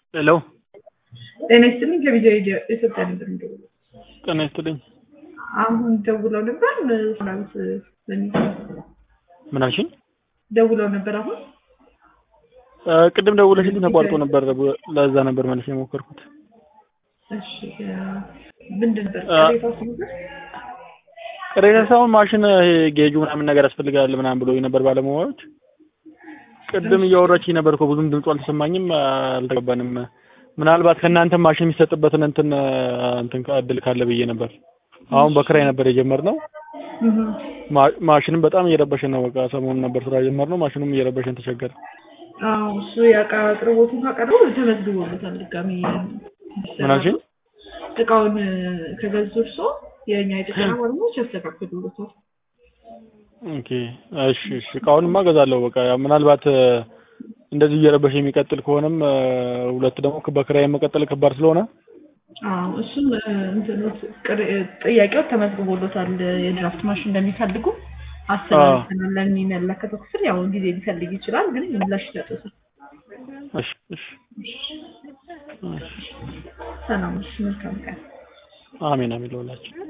ሄሎ ጤና ይስጥልኝ ከቪዲዮ ኢትዮጵያ ነበር የሚደውለው። ጤና ይስጥልኝ። አሁን ደውለው ነበር ሰላምት በሚል ምን አልሽኝ? ደውለው ነበር አሁን እ ቅድም ደውለሽልኝ ተቋርጦ ነበር። ለዛ ነበር መልስ የሞከርኩት። እሺ እ ምንድን ነበር አ- ቅሬታው ነበር? ቅሬታ ሳይሆን ማሽን ይሄ ጌጁ ምናምን ነገር ያስፈልጋል ምናምን ብሎ ነበር ባለሙያዎች። ቅድም እያወራችኝ ነበር እኮ ብዙም ድምፁ አልተሰማኝም፣ አልተገባንም። ምናልባት ከእናንተ ማሽን የሚሰጥበትን እንትን እንትን እድል ካለ ብዬ ነበር። አሁን በክራይ ነበር የጀመርነው። እህ ማ- ማሽንም በጣም እየረበሸን ነው። በቃ ሰሞኑን ነበር ስራ የጀመርነው። ማሽኑም እየረበሸን ተቸገረ። አዎ እሱ የዕቃ አቅርቦቱን ካቀረቡ ተመዝግቦለታል። ድጋሚ ምን አልሽኝ? እቃውን ከገዙ እርሶ የእኛ የጥገና ባለሙያዎች ያስተካክሉለታል። ኦኬ እሺ እሺ እቃውንማ እገዛለሁ። በቃ ያው ምናልባት እ፣ እንደዚህ እየረበሸ የሚቀጥል ከሆነም እ፣ ሁለት ደግሞ በክራይ መቀጠል ከባድ ስለሆነ አዎ እሱም እ፣ እንትኖት ቅር- ጥያቄው ተመዝግቦለታል። የድራፍት ማሽን እንደሚፈልጉ አስተላልፈናል ለሚመለከተው ክፍል። ያው ጊዜ ሊፈልግ ይችላል፣ ግን ምላሽ ይሰጡታል። እሺ እሺ እሺ። ሰላም፣ እሺ፣ መልካም ቀን። አሜን አሜን ለሁላችን።